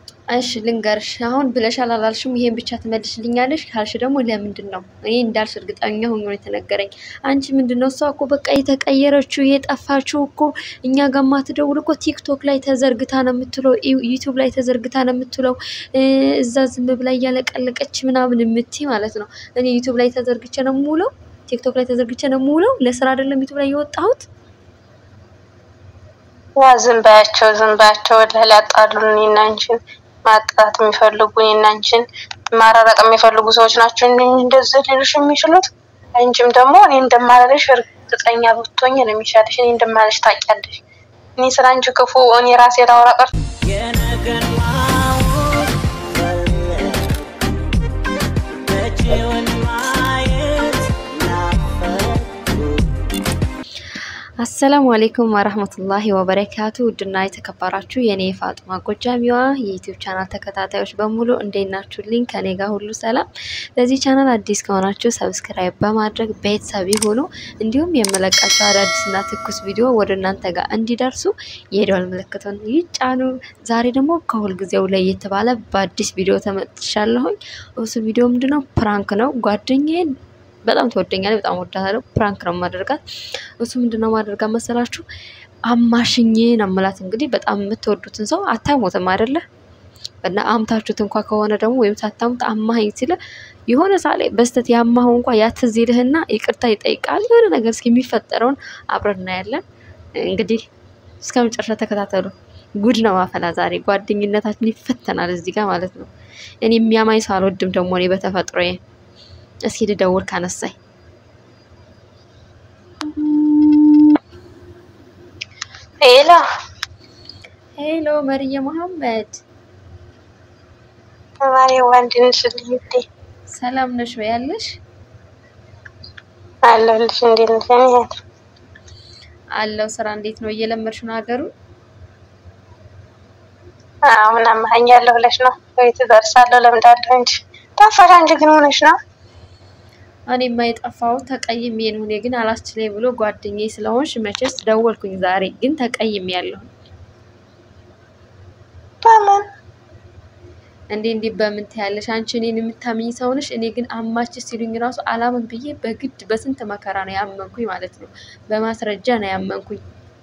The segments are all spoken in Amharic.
እሺ ልንገርሽ፣ አሁን ብለሻል አላልሽም? ይሄን ብቻ ትመልሽልኛለሽ ካልሽ ደግሞ ለምንድን ነው እኔ እንዳልሽ እርግጠኛ ሆኜ ነው የተነገረኝ። አንቺ ምንድን ነው እሷ እኮ በቃ የተቀየረችው የጠፋችው እኮ እኛ ጋር ማትደውል እኮ ቲክቶክ ላይ ተዘርግታ ነው የምትለው፣ ዩቱብ ላይ ተዘርግታ ነው የምትለው፣ እዛ ዝም ብላ እያለቀለቀች ምናምን የምትይ ማለት ነው። እኔ ዩቱብ ላይ ተዘርግቼ ነው የምውለው፣ ቲክቶክ ላይ ተዘርግቼ ነው የምውለው። ለስራ አይደለም ዩቱብ ላይ የወጣሁት። ያ ዝም ባያቸው ዝም ባያቸው ወደ ሊያጣሉን እኔና አንቺን ማጣት የሚፈልጉ እኔና አንቺን ማራራቅ የሚፈልጉ ሰዎች ናቸው እንጂ እንደዚህ ሊሉሽ የሚችሉት። አንቺም ደግሞ እኔ እንደማለልሽ እርግጠኛ ብትሆኝ ነው የሚሻልሽ። እኔ እንደማለልሽ ታውቂያለሽ። እኔ ስለ አንቺ ክፉ እኔ ራሴ ላውራ ቀርቶ የነገን ማወቅ መቼውን ማየት ናፈቁ አሰላሙ አሌይኩም ወረህመቱላሂ ወበረካቱ። ውድና የተከበራችሁ የኔ የፋጥማ ጎጃሚዋ የዩቲዩብ ቻናል ተከታታዮች በሙሉ እንዴት ናችሁልኝ? ከኔ ጋር ሁሉ ሰላም። ለዚህ ቻናል አዲስ ከሆናችሁ ሰብስክራይብ በማድረግ ቤተሰብ ይሁኑ። እንዲሁም የመለቃቸው አዳዲስና ትኩስ ቪዲዮ ወደ እናንተ ጋር እንዲደርሱ የደወል ምልክቱን ይጫኑ። ዛሬ ደግሞ ከሁልጊዜው ለየት ባለ በአዲስ ቪዲዮ ተመጥቻለሁኝ። እሱ ቪዲዮ ምንድነው? ፕራንክ ነው። ጓደኛዬን በጣም ትወደኛለች፣ በጣም ወዳታለሁ። ፕራንክ ነው ማደርጋት። እሱ ምንድነው ማደርጋት መሰላችሁ? አማሽኝ ነው የምላት። እንግዲህ በጣም የምትወዱትን ሰው አታሞትም አይደለ? እና አምታችሁት እንኳ ከሆነ ደግሞ ወይም ሳታሙት አማኸኝ ሲለ የሆነ ሳሌ በስተት ያማኸው እንኳ ያትዝ ይልህና ይቅርታ ይጠይቃል። የሆነ ነገር እስኪ የሚፈጠረውን አብረን እናያለን። እንግዲህ እስከ መጨረሻ ተከታተሉ። ጉድ ነው ማፈላ ዛሬ ጓደኝነታችን ይፈተናል እዚህ ጋር ማለት ነው። እኔ የሚያማኝ ሰው አልወድም ደግሞ እኔ በተፈጥሮዬ እስኪ ልደውል ካነሳኝ። ሄሎ ሄሎ መርየ መሐመድ ተማሪ ወንድንሽ ልዩቴ ሰላም ነሽ ወይ? ያለሽ አለሁልሽ። እንዴት ነሽ? እኔ እህት አለው። ስራ እንዴት ነው? እየለመድሽ ነው ሀገሩ? አሁን አማኸኛለሁ ብለሽ ነው ወይ ትደርሳለሁ? ለምዳለሁ እንጂ ጠፋሽ። አንቺ ግን ሆነሽ ነው እኔማ የጠፋሁት ተቀይሜ ነው። እኔ ግን አላስችለኝ ብሎ ጓደኛዬ ስለሆንሽ መቼስ ደወልኩኝ። ዛሬ ግን ተቀይሜ ያለሁ በምን እንዴ እንዴ በምን ትያለሽ? አንቺ እኔን የምታምኝ ሰው ነሽ። እኔ ግን አማች ሲሉኝ ራሱ አላምን ብዬ በግድ በስንት መከራ ነው ያመንኩኝ ማለት ነው። በማስረጃ ነው ያመንኩኝ።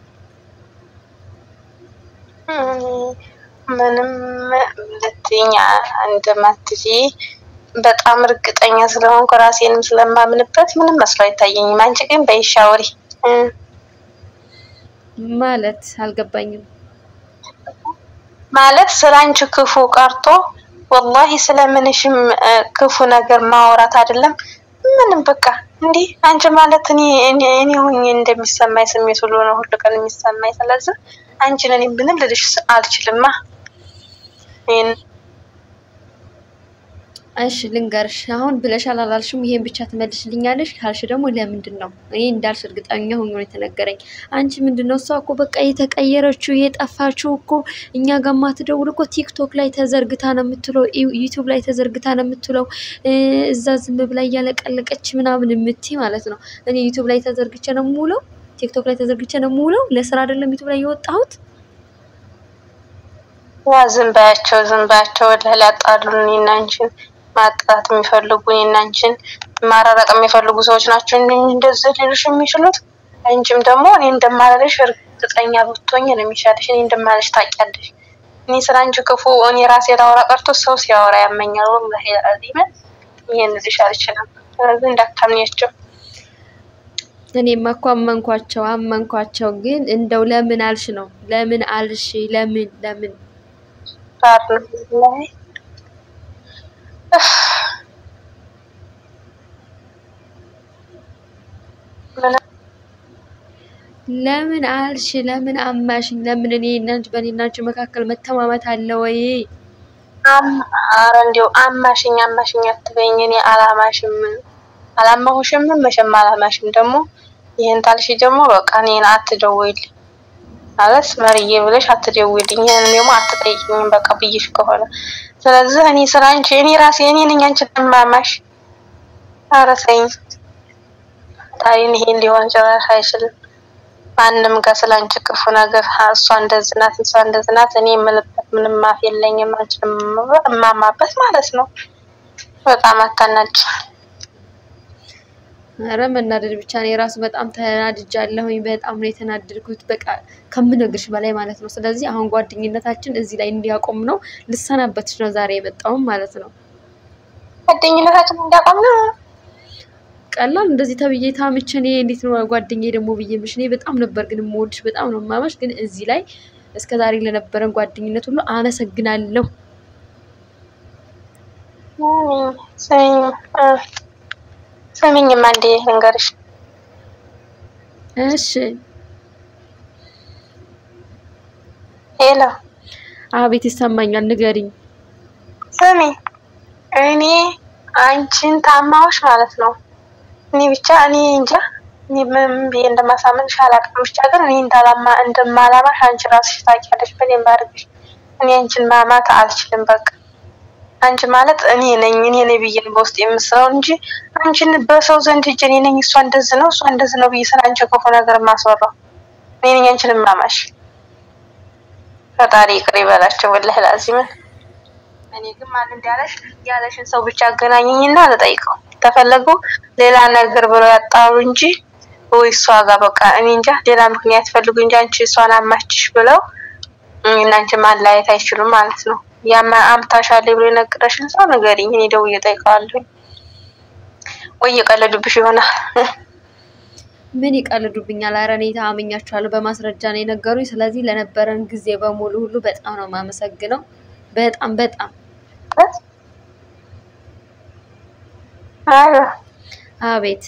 ምንም ልትይኝ እንደማትችይ በጣም እርግጠኛ ስለሆንኩ ራሴንም ስለማምንበት ምንም መስሎ አይታየኝም። አንቺ ግን በይሻወሪ ማለት አልገባኝም። ማለት ስለ አንቺ ክፉ ቀርቶ ወላሂ ስለምንሽም ክፉ ነገር ማውራት አይደለም ምንም በቃ እንዲህ አንቺ ማለት እኔ እኔ እኔ ሆኜ እንደሚሰማኝ ስሜት ሁሉ ነው ሁሉ ቀን የሚሰማኝ። ስለዚህ አንቺን እኔ ምንም ልልሽ አልችልማ። ይሄን እሺ ልንገርሽ፣ አሁን ብለሻል አላልሽም? ይሄን ብቻ ትመልሽልኛለሽ ካልሽ ደግሞ ለምንድን ነው እኔ እንዳልሽ እርግጠኛ ሆኜ ነው የተነገረኝ። አንቺ ምንድን ነው እሷ እኮ በቃ የተቀየረችው የጠፋችው እኮ እኛ ጋር ማትደውል እኮ ቲክቶክ ላይ ተዘርግታ ነው የምትለው፣ ዩቱብ ላይ ተዘርግታ ነው የምትለው፣ እዛ ዝም ብላ እያለቀለቀች ምናምን የምትይ ማለት ነው። እኔ ዩቱብ ላይ ተዘርግቼ ነው የምውለው፣ ቲክቶክ ላይ ተዘርግቼ ነው የምውለው። ለስራ አይደለም ዩቱብ ላይ የወጣሁት። ያ ዝም ባያቸው ዝም ባያቸው ወደ ሊያጣሉን እኔና አንቺን ማጣት የሚፈልጉ እኔና አንቺን ማራራቅ የሚፈልጉ ሰዎች ናቸው እንጂ እንደዚህ ሊሉሽ የሚችሉት። አንቺም ደግሞ እኔ እንደማለልሽ እርግጠኛ ብትሆኝ ነው የሚሻልሽ። እኔ እንደማለልሽ ታውቂያለሽ። እኔ ስለ አንቺ ክፉ እኔ ራሴ ላውራ ቀርቶ ሰው ሲያወራ ያመኛል። ወላሂ አዚመ ይሄን ልልሽ አልችልም። ስለዚህ እንዳታምኛቸው። እኔማ እኮ አመንኳቸው አመንኳቸው። ግን እንደው ለምን አልሽ ነው ለምን አልሽ? ለምን ለምን ባር ነው ወላሂ ለምን አልሽ? ለምን አማሽኝ? ለምን እኔ እናንቺ በእኔ እናንቺ መካከል መተማመት አለ ወይ? አረ እንዲያው አማሽኝ አማሽኝ አትበይኝ። እኔ አላማሽም አላማሁሽም መቼም አላማሽም። ደግሞ ይህን ታልሽ ደግሞ በቃ እኔን አትደውይልኝ ማለት መርዬ ብለሽ አትደውይልኝ። ይህን ደግሞ አትጠይቅኝም በቃ ብዬሽ ከሆነ ስለዚህ እኔ ስለ አንቺ እኔ ራሴ እኔ ነኝ አንቺን ማማሽ። ኧረ ተይኝ ታዲያ ይሄን ሊሆን ጭራሽ አይችልም። ማንም ጋር ስለ አንቺ ክፉ ነገር እሷ እንደዚህ ናት እሷ እንደዚህ ናት እኔ የምልበት ምንም አፍ የለኝም አንቺን እማማበት ማለት ነው። በጣም አታናድ። ኧረ መናደድ ብቻ ነው የራሱ በጣም ተናድጃለሁኝ። በጣም ነው የተናደድኩት፣ በቃ ከምነግርሽ በላይ ማለት ነው። ስለዚህ አሁን ጓደኝነታችን እዚህ ላይ እንዲያቆም ነው ልሰናበትሽ ነው ዛሬ የመጣውም ማለት ነው። ጓደኝነታችን እንዲያቆም ነው። ቀላል እንደዚህ ተብዬ ታምቼ እኔ እንዴት ነው ጓደኛዬ ደግሞ ብዬ ምሽ እኔ በጣም ነበር ግን የምወድሽ በጣም ነው የማመሽ። ግን እዚህ ላይ እስከ ዛሬ ለነበረን ጓደኝነት ሁሉ አመሰግናለሁ። ስሚኝማ እንዴ ልንገርሽ፣ እሺ ሄሎ አቤት ይሰማኛል፣ ንገሪኝ። ስሚ፣ እኔ አንቺን ታማዎች ማለት ነው። እኔ ብቻ እኔ እንጃ እኔ ምን ብዬ እንደማሳምንሽ አላውቅም። ብቻ ግን እኔ እንዳላማ እንደማላማሽ አንቺ ራስሽ ታውቂያለሽ በደንብ አድርገሽ። እኔ አንቺን ማማት አልችልም። በቃ አንቺ ማለት እኔ ነኝ እኔ ነኝ ብዬ ነው በውስጥ የምስለው እንጂ አንቺን በሰው ዘንድ ሂጅ እኔ ነኝ እሷ እንደዚህ ነው እሷ እንደዚህ ነው ብዬ ስለ አንቺ ክፉ ነገር የማስወራው እኔ ነኝ አንቺን ማማሽ። ፈጣሪ ይቅር ይበላቸው ወላሂ ላዚምን። እኔ ግን ማን እንዳለሽ ያለሽን ሰው ብቻ አገናኘኝና ልጠይቀው ተፈለጉ ሌላ ነገር ብለው ያጣሩ እንጂ ወይ እሷ ጋር በቃ እኔ እንጃ ሌላ ምክንያት ፈልጉ እንጂ አንቺ እሷን አማችሽ ብለው እናንቺ ማለያየት አይችሉም ማለት ነው። ያማ አምታሻለ ብሎ የነገረሽን ሰው ንገሪኝ፣ እኔ ደውዬ እጠይቀዋለሁ። ወይ እየቀለዱብሽ ይሆናል። ምን ይቀልዱብኛል? ኧረ እኔ ታምኛችኋለሁ፣ በማስረጃ ነው የነገሩኝ። ስለዚህ ለነበረን ጊዜ በሙሉ ሁሉ በጣም ነው የማመሰግነው። በጣም በጣም አረ አቤት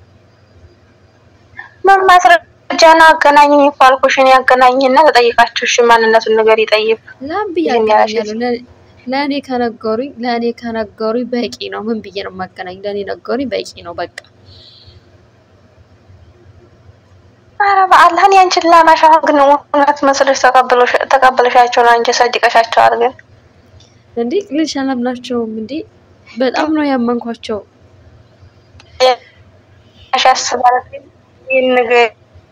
ምን ማስረጃ ነው? አገናኘኝ እኮ አልኩሽ። እኔ አገናኝና ተጠይቃችሁ እሺ፣ ማንነቱን ነገር ይጠይቅ። ላም ብዬ ይሄን አገናኛለሁ። ለ- ለእኔ ከነገሩኝ ለእኔ ከነገሩኝ በቂ ነው። ምን ብዬ ነው የማገናኝ? ለእኔ ነገሩኝ በቂ ነው። በቃ አረ በአላህ እኔ አንቺን ላማሽ አሁን ግን እውነት መስለሽ ተቀበለሽ- ተቀበለሻቸው ነው አንቺ ሰድቀሻቸዋል። ግን እንዴ ልጅ አላምናቸውም እንዴ በጣም ነው ያመንኳቸው። ያሽ ያስባል ይህን ነገር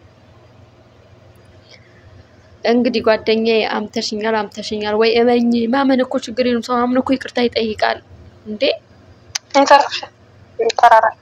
እንግዲህ ጓደኛዬ አምተሽኛል አምተሽኛል ወይ እመኝ። ማመን እኮ ችግር የለም። ሰው አምኖ እኮ ይቅርታ ይጠይቃል እንዴ። ይንተራሽ ይጠራራል።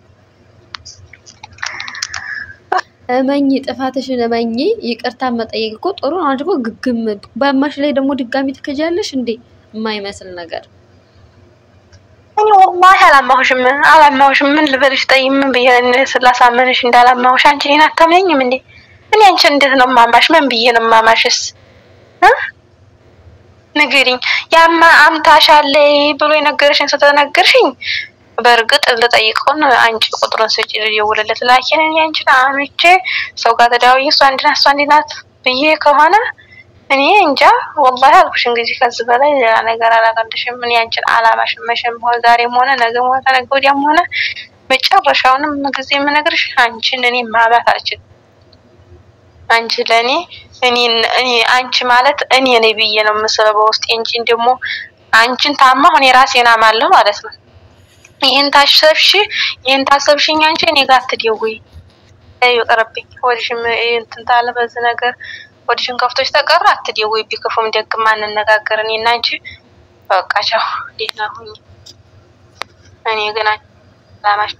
እመኝ፣ ጥፋትሽን እመኝ። ይቅርታ መጠየቅ እኮ ጥሩ ነው። አንቺ እኮ ግግም በአማሽ ላይ ደግሞ ድጋሚ ትከጃለሽ እንዴ? የማይመስል ነገር እኔ ወላሂ አላማሁሽም አላማሁሽም። ምን ልበልሽ? ጠይ ምን ብዬ ስላሳመንሽ እንዳላማሁሽ አንቺ እኔን አታምነኝም እንዴ? እኔ አንቺን እንዴት ነው ማማሽ? ምን ብዬ ነው ማማሽስ? እ ንገሪኝ። ያማ አምታሻለ ብሎ የነገረሽን ስተነገርሽኝ በእርግጥ ልጠይቀውን አንቺ ቁጥሩን ስጪ ልደውልለት። ላኪን እኔ አንቺን አምቼ ሰው ጋር ተደዋውዬ እሷ እንዲህ ናት እሷ እንዲህ ናት ብዬ ከሆነ እኔ እንጃ ወላሂ አልኩሽ። እንግዲህ ከዚህ በላይ ሌላ ነገር አላቀልሽም። እኔ አንቺን አላማሽም። መቼም ሆነ ዛሬም ሆነ ነገም ሆነ ተነገ ወዲያም ሆነ መጨረሻውንም ጊዜ የምነግርሽ አንቺን እኔ ማማት አልችልም። አንቺ ለእኔ እኔ እኔ አንቺ ማለት እኔ ነኝ ብዬ ነው የምስለው በውስጤ እንጂ ደግሞ አንቺን ታማሁ እኔ ራሴን አማለሁ ማለት ነው። ይህን ታሰብሽ ይህን ታሰብሽኝ አንቺ እኔ ጋር አትደውይ። ይቅርብኝ። ወዲሽም እንትን ታለ በዚህ ነገር ወዲሽን ከፍቶች ተቀረ አትደውይ። ቢክፉም ደግም አንነጋገር። እኔ እና አንቺ በቃ ቻው፣ ደህና ሁኚ። እኔ ግን አላማሽ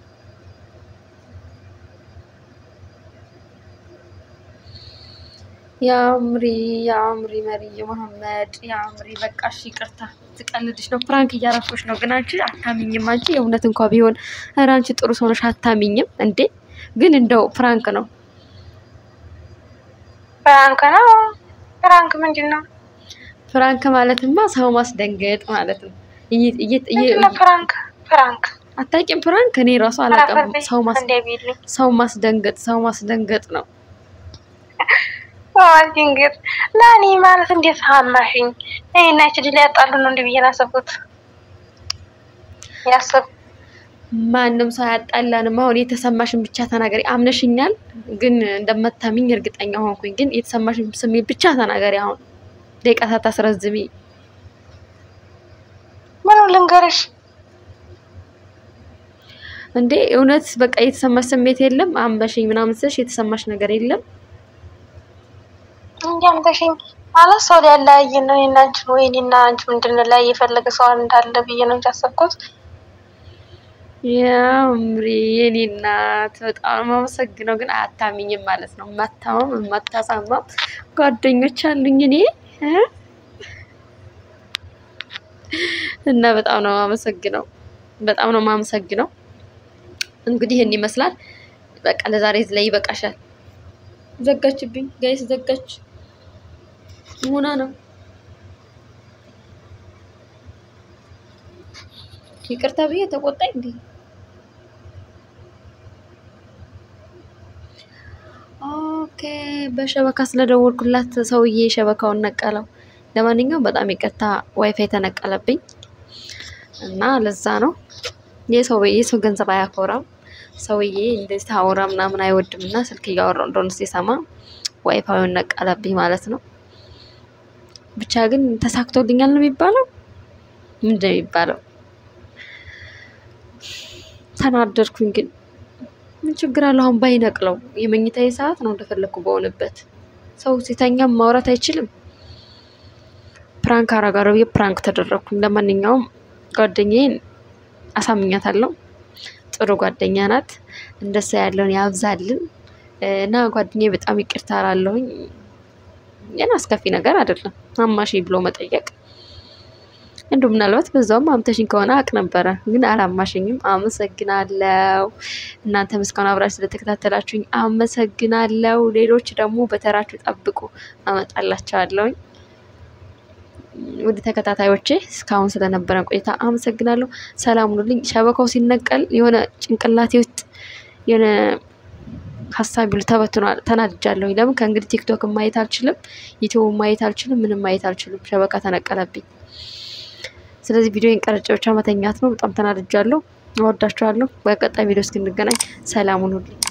የአምሪ የአምሪ መሪዬ መሐመድ የአምሪ በቃ እሺ፣ ይቅርታ ትቀልድሽ ነው፣ ፕራንክ እያረኩሽ ነው። ግን አንቺ አታሚኝም። አንቺ የእውነት እንኳ ቢሆን ኧረ አንቺ ጥሩ ሰው ነሽ፣ አታሚኝም እንዴ? ግን እንደው ፕራንክ ነው። ፍራንክ ነው። ፍራንክ ምንድን ነው? ፕራንክ ማለትማ ሰው ማስደንገጥ ማለት ነው። እይ- እይ- እይ- ምንድን ነው ፍራንክ? ፍራንክ አታውቂም? ፕራንክ እኔ ራሱ አላውቅም። ሰው ማስ እንደ ቢልኝ ሰው ማስደንገጥ ሰው ማስደንገጥ ነው። ድንግር ለእኔ ማለት እንዴት አማሽኝ? እኔ እና ይቺ ድል ያጣሉ ነው እንዲህ ብዬ ያሰብኩት ያሰብ ማንም ሰው አያጣላንም። አሁን የተሰማሽን ብቻ ተናገሪ። አምነሽኛል፣ ግን እንደመታሚኝ እርግጠኛ ሆንኩኝ። ግን የተሰማሽን ስሜት ብቻ ተናገሪ። አሁን ደቂቃ ሳታስረዝሚ። ምኑ ልንገርሽ? እንዴ እውነት በቃ የተሰማሽ ስሜት የለም? አምበሽኝ ምናምን ስልሽ የተሰማሽ ነገር የለም? እንዲያምተሽኝ ማለት ሰው ሊያለያየን ነው እኔና አንቺን ወይ እኔና አንቺ ምንድን ላይ የፈለገ ሰው እንዳለ ብዬ ነው እንጂ ያሰብኩት። ያምሪ የኔ እናት በጣም ነው የማመሰግነው። ግን አታሚኝም ማለት ነው። የማታማም የማታሳማም ጓደኞች አሉኝ እኔ እ እና በጣም ነው የማመሰግነው። በጣም ነው የማመሰግነው። እንግዲህ ይህን ይመስላል። በቃ ለዛሬ እዚህ ላይ ይበቃሻል። ዘጋችብኝ ጋይስ፣ ዘጋች ሙና ነው። ይቅርታ ብዬ ተቆጣኝ እንዴ? ኦኬ በሸበካ ስለደወልኩላት ሰውዬ ሸበካውን ነቀለው። ለማንኛውም በጣም ይቅርታ ዋይፋይ ተነቀለብኝ እና ለዛ ነው የሰው የሰው ገንዘብ አያኮራም። ሰውዬ እንደዚህ ታወራ ምናምን አይወድም እና ስልክ እያወራው እንደሆነ ሲሰማ ዋይፋዩን ነቀለብኝ ማለት ነው። ብቻ ግን ተሳክቶልኛል ነው የሚባለው። ምንድን ነው የሚባለው? ተናደድኩኝ። ግን ምን ችግር አለው? አሁን ባይነቅለው የመኝታዬ ሰዓት ነው እንደፈለግኩ በሆነበት። ሰው ሲተኛም ማውራት አይችልም። ፕራንክ አረጋለሁ ብዬ ፕራንክ ተደረግኩኝ። ለማንኛውም ጓደኛዬን አሳምኛታለሁ። ጥሩ ጓደኛ ናት። እንደሷ ያለውን ያብዛልን እና ጓደኛዬ በጣም ይቅርታ እላለሁኝ። ግን አስከፊ ነገር አይደለም አማሽ ብሎ መጠየቅ። እንዲሁ ምናልባት በዛውም አምተሽኝ ከሆነ አቅ ነበረ፣ ግን አላማሽኝም። አመሰግናለሁ። እናንተም እስካሁን አብራችሁ ስለተከታተላችሁኝ አመሰግናለሁ። ሌሎች ደግሞ በተራችሁ ጠብቁ፣ አመጣላቸዋለሁኝ። ውድ ተከታታዮቼ እስካሁን ስለነበረን ቆይታ አመሰግናለሁ። ሰላም ሁኑልኝ። ሸበካው ሲነቀል የሆነ ጭንቅላቴ ውስጥ የሆነ ሀሳብ ሁሉ ተበትኗል። ተናድጃለሁ። ለምን ከእንግዲህ ቲክቶክ ማየት አልችልም፣ ዩቲዩብ ማየት አልችልም፣ ምንም ማየት አልችልም። ሸበካ ተነቀለብኝ። ስለዚህ ቪዲዮን ቀረጬ ብቻ መተኛት ነው። በጣም ተናድጃለሁ። እወዳችኋለሁ። በቀጣይ ቪዲዮ እስክንገናኝ ሰላም ሁኑልኝ።